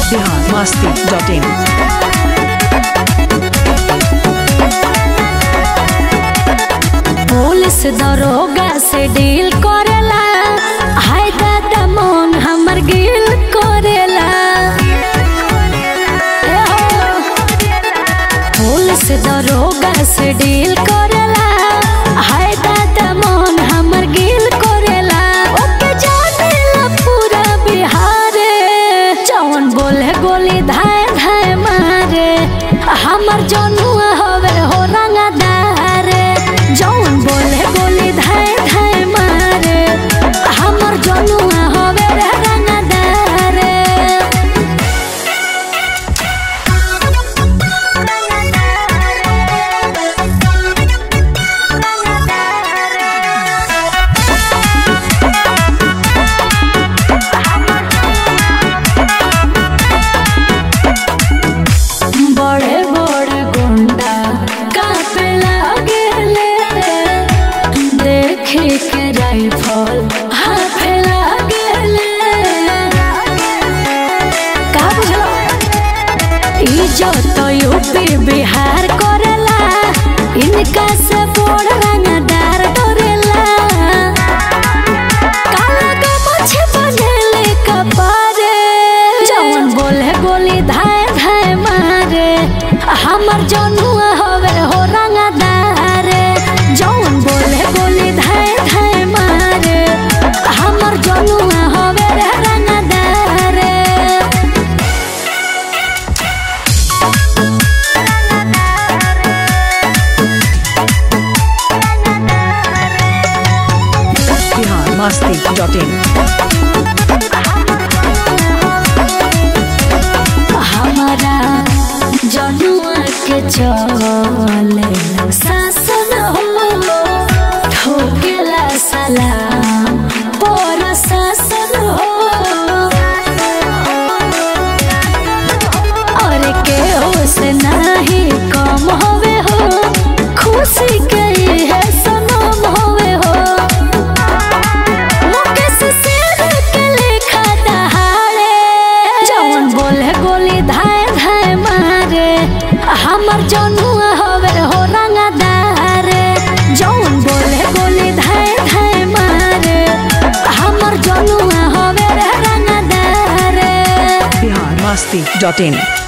Bihar Masti dot in police दरोगा से deal करेला हाय दादा मोन हमर गिल करेला ए हो। पुलिस दरोगा से डील करेला हाय दादा मोन हमर गिल करेला ओके जानेला पूरा बिहार जौन बोले गोली धाय धाय मारे हमर जनुआ हवे हो रंगदार जौन बोले गोली धाय धाय मारे हमर जनुआ हवे रे रंगदार बड़े बड़े गुंडा कापे लागेले देखे के राइफल हाथे लागेले का बुझलो इज्जत यूपी बिहार करेला इनका से बड़ रंगदार डरेला काला का मछे बनेले कपारे जौन बोले गोली धाय धाय मारे हमर जनुआ हवे हो रंगदार जौन बोले गोली धाय धाय मारे हमर जनुआ हवे रे रंगदार बिहार मस्ती डॉट इन हमारा जनुआ के चले शासन हो ठोकेला सलाम पर शासन हो और के हो से नहीं कम होवे हो खुशी के है सनम होवे हो मुकेश शेर के लेखा दहाड़े जौन बोले गोली धाय धाय मारे हमर जनुआ हवे हो रंगदार जौन बोले गोली धाय धाय मारे हमर जनुआ हवे रे रंगदार बिहार मस्ती डॉट इन